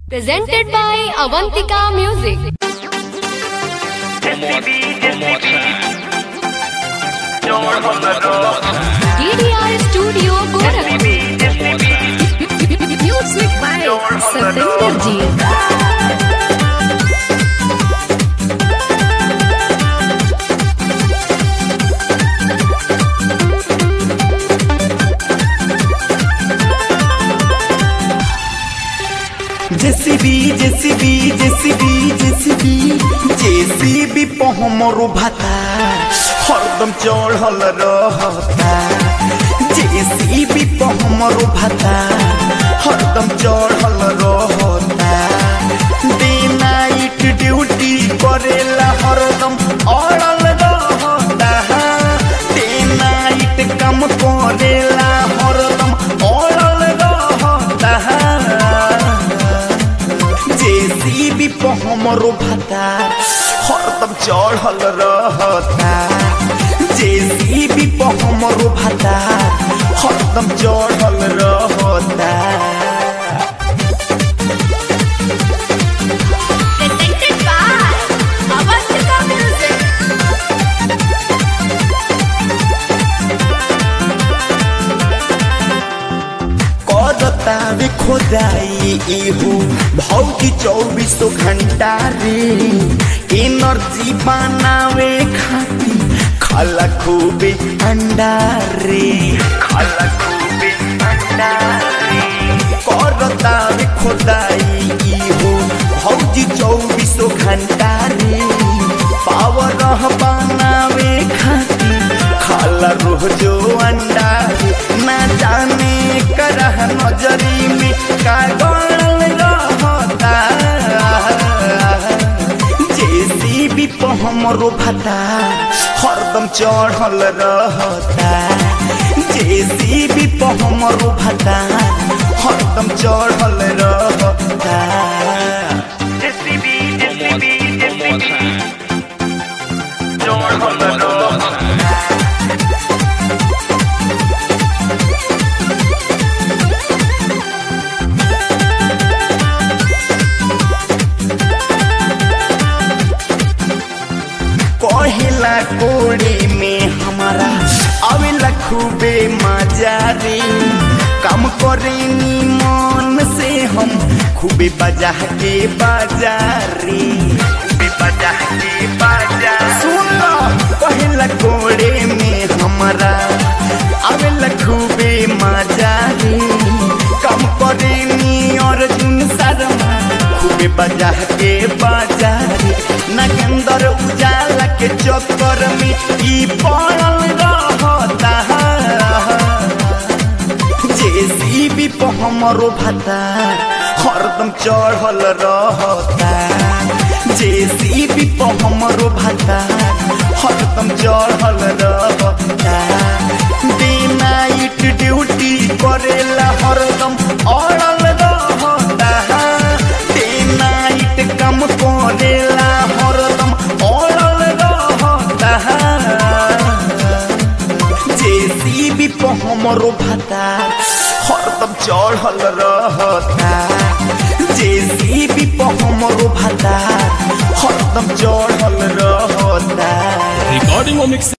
Presented by Avantika Music. One more, one more time. One more, one more time. DDR Studio Gorakhpur. One more time. Music by Satinder Ji. JCB JCB JCB JCB JCB पे हमरो भाता हरदम चढ़ल रहता JCB पे हमरो भाता हरदम चढ़ल रहता डे नाइट ड्यूटी करेला हरदम अड़ल रहता डे नाइट काम करेला हरदम अड़ल रहता जेसीबी पे हमरो भाता हरदम चढ़ल रहता जेसीबी पे हमरो भाता हरदम चढ़ल रहता Presented by Avantika Music. करता रे खोदाई इहू भौकी चौबीसों घंटा रे एनर्जी बनावे खाती खाला खूबे अंडा रे खाला खूबे अंडा रे करता रे खोदाई इहू भौजी चौबीसों घंटा रे पावर बनावे खाती खाला रोजो अंडा रे ना जाने करह नजरी में का गणल रहता जेसीबी पे हमरो भाता हरदम चढ़ल रहता जेसीबी पे हमरो भाता हरदम चढ़ल रहता One more, one more time. One more, one more time. कहेला कोड़े में हमारा आवेला खूबे मजा रे काम करे नी मन से हम खूबे बजा के बाजार रे खूबे बजा के बाजार सुन लो कहेला कोड़े में हमारा आवेला खूबे मजा रे काम करे नी अर्जुन शर्मा खूबे बजा के बाजार रे नगेंदर उजाला के चक्कर में ई पड़ल रहता जेसीबी पे हमरो भाता हरदम चढ़ल रहता जेसीबी पे हमरो भाता हरदम चढ़ल रहता डे नाइट ड्यूटी करेला हरदम अड़ल रहता डे नाइट काम करेला हरदम अड़ल रहता जेसीबी पे हमरो भाता हरदम चढ़ल रहता जेसीबी पे हमरो भाता हरदम चढ़ल रहता Recording or mixing.